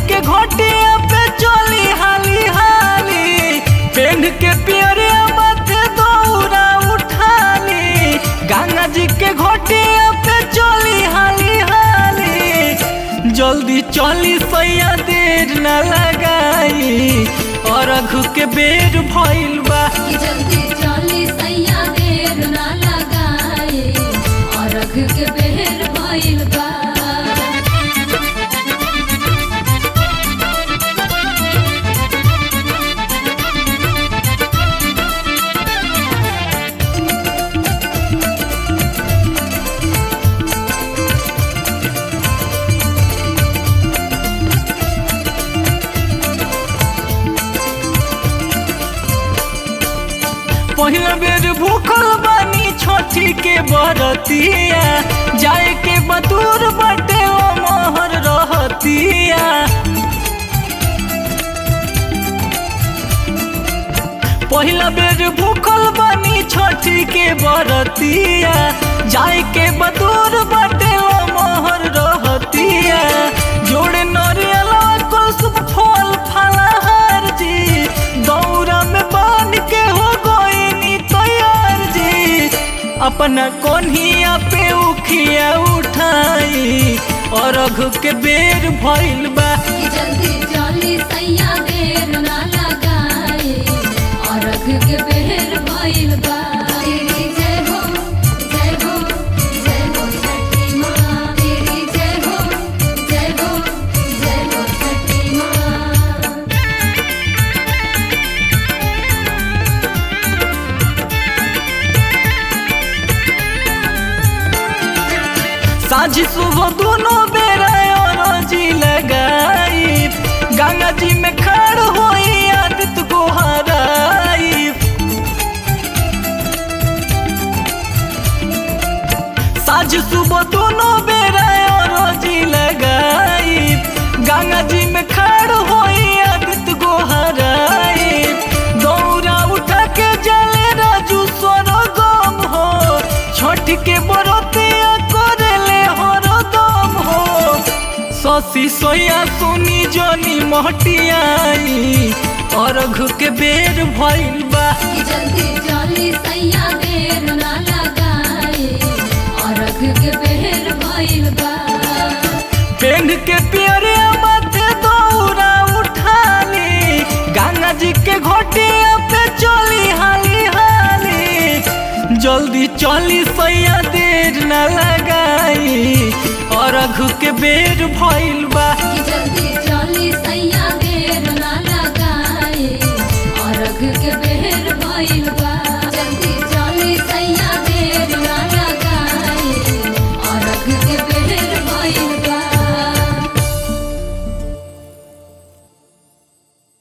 के घोटिया पे चली हाली हाली पेन के पियरिया माथे दौरा उठाली गंगा जी के घोटिया पे चली हाली हाली जल्दी चली सैया देर न लगाई और अघु के बेर भइल बा कि जल्दी चली सैया देर ना लगाए और अघ के बेर भइल बा पहिला बेर भूखल बानी छोटी के बरतिया जाए के बतूर बटे ओ मोहर रहतिया पहिला बेर भूखल बानी छोटी के बरतिया जाए के बतूर बटे ओ मोहर रहतिया जोड़े नरियला कुलसुम फल फलहार जी दौरा में बान के हो गोइनी तैयार जी अपना कोन्हिया पे उखिया उठाई और अघु के बेर भइल बा कि जल्दी चली सैया देर ना लगाए और अघ के बेर भइल बा तेरी जय हो जय हो जय हो छठी माँ तेरी जय हो जय हो जय हो छठी माँ साझी सुबह दोनों बेरा और जी लगाई गंगा जी में खड़ होई आदित को हराई साझ सुबह दोनों बेरा और जी लगाई गंगा जी में खड़ होई आदित को हराई दौरा उठा के जले राजू सोनो गम हो छोट के बरतिया करेले हरो दम हो ससी सोया सुनी जोनी मोहटियाई और घु के बेर भइल बा कि जल्दी चली सैया देर ना लगाए और अघ के बेर भइल बा पेन के पियरिया माथे दौरा उठाली गंगा जी के घोटिया पे चली हाली हाली जल्दी चली सैया देर न लगाई और अघु के बेर भइल बा